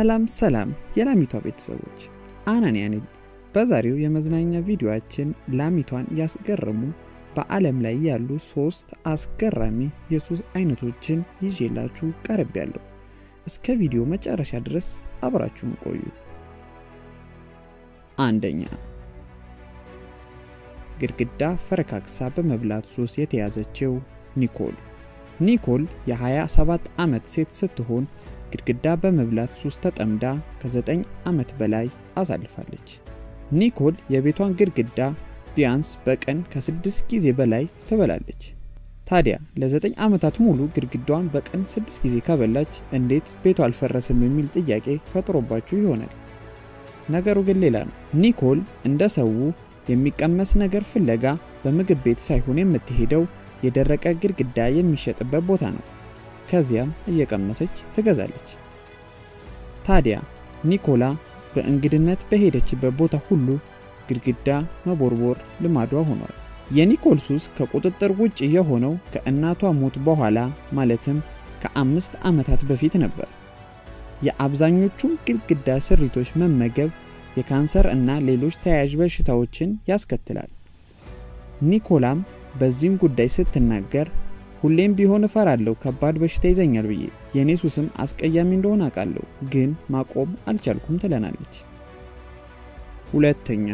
ሰላም ሰላም የላሚቷ ቤተሰቦች አናንያ ነኝ። በዛሬው የመዝናኛ ቪዲዮአችን ላሚቷን ያስገረሙ በዓለም ላይ ያሉ ሶስት አስገራሚ የሱስ አይነቶችን ይዤላችሁ ቀርቤያለሁ። እስከ ቪዲዮ መጨረሻ ድረስ አብራችሁን ቆዩ። አንደኛ ግድግዳ ፈረካክሳ በመብላት ሱስ የተያዘችው ኒኮል። ኒኮል የ27 ዓመት ሴት ስትሆን ግድግዳ በመብላት ሱስ ተጠምዳ ከ9 ዓመት በላይ አሳልፋለች። ኒኮል የቤቷን ግድግዳ ቢያንስ በቀን ከስድስት ጊዜ በላይ ትበላለች። ታዲያ ለ9 ዓመታት ሙሉ ግድግዳዋን በቀን ስድስት ጊዜ ከበላች እንዴት ቤቷ አልፈረስም የሚል ጥያቄ ፈጥሮባችሁ ይሆናል። ነገሩ ግን ሌላ ነው። ኒኮል እንደ ሰው የሚቀመስ ነገር ፍለጋ በምግብ ቤት ሳይሆን የምትሄደው የደረቀ ግድግዳ የሚሸጥበት ቦታ ነው። ከዚያም እየቀመሰች ትገዛለች። ታዲያ ኒኮላ በእንግድነት በሄደችበት ቦታ ሁሉ ግድግዳ መቦርቦር ልማዷ ሆኗል። የኒኮል ሱስ ከቁጥጥር ውጭ የሆነው ከእናቷ ሞት በኋላ ማለትም ከአምስት ዓመታት በፊት ነበር። የአብዛኞቹን ግድግዳ ስሪቶች መመገብ የካንሰር እና ሌሎች ተያያዥ በሽታዎችን ያስከትላል። ኒኮላም በዚህም ጉዳይ ስትናገር ሁሌም ቢሆን እፈራለሁ ከባድ በሽታ ይዘኛል ብዬ የእኔ ሱስም አስቀያሚ እንደሆነ አውቃለሁ፣ ግን ማቆም አልቻልኩም ትለናለች። ሁለተኛ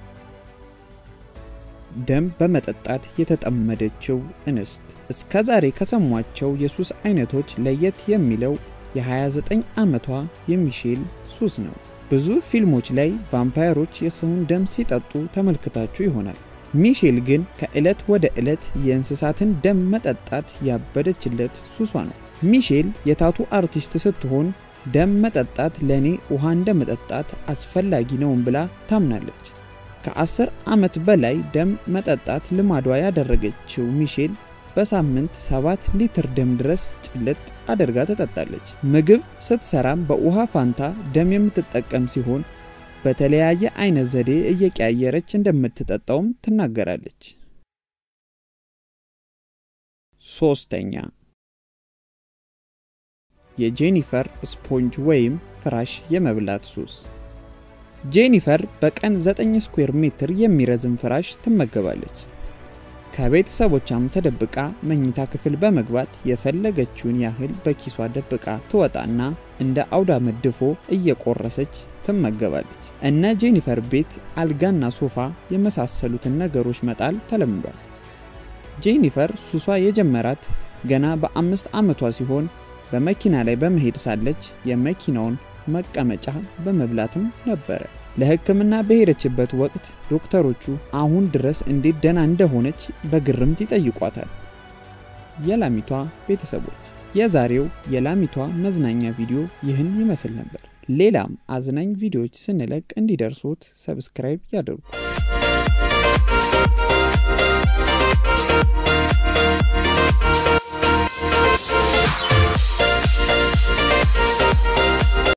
ደም በመጠጣት የተጠመደችው እንስት። እስከ ዛሬ ከሰሟቸው የሱስ አይነቶች ለየት የሚለው የ29 ዓመቷ የሚሼል ሱስ ነው። ብዙ ፊልሞች ላይ ቫምፓየሮች የሰውን ደም ሲጠጡ ተመልክታችሁ ይሆናል። ሚሼል ግን ከዕለት ወደ ዕለት የእንስሳትን ደም መጠጣት ያበደችለት ሱሷ ነው። ሚሼል የታቱ አርቲስት ስትሆን ደም መጠጣት ለእኔ ውሃ እንደ መጠጣት አስፈላጊ ነውን ብላ ታምናለች። ከአስር ዓመት በላይ ደም መጠጣት ልማዷ ያደረገችው ሚሼል በሳምንት ሰባት ሊትር ደም ድረስ ጭልጥ አድርጋ ትጠጣለች። ምግብ ስትሰራም በውሃ ፋንታ ደም የምትጠቀም ሲሆን በተለያየ አይነት ዘዴ እየቀያየረች እንደምትጠጣውም ትናገራለች። ሶስተኛ የጄኒፈር ስፖንጅ ወይም ፍራሽ የመብላት ሱስ። ጄኒፈር በቀን 9 ስኩዌር ሜትር የሚረዝም ፍራሽ ትመገባለች። ከቤተሰቦቿም ተደብቃ መኝታ ክፍል በመግባት የፈለገችውን ያህል በኪሷ ደብቃ ትወጣና እንደ አውዳመት ድፎ እየቆረሰች ትመገባለች። እነ ጄኒፈር ቤት አልጋና ሶፋ የመሳሰሉትን ነገሮች መጣል ተለምዷል። ጄኒፈር ሱሷ የጀመራት ገና በአምስት ዓመቷ ሲሆን በመኪና ላይ በመሄድ ሳለች የመኪናውን መቀመጫ በመብላትም ነበረ። ለሕክምና በሄደችበት ወቅት ዶክተሮቹ አሁን ድረስ እንዴት ደና እንደሆነች በግርምት ይጠይቋታል። የላሚቷ ቤተሰቦች የዛሬው የላሚቷ መዝናኛ ቪዲዮ ይህን ይመስል ነበር። ሌላም አዝናኝ ቪዲዮዎች ስንለቅ እንዲደርሶት ሰብስክራይብ ያደርጉ።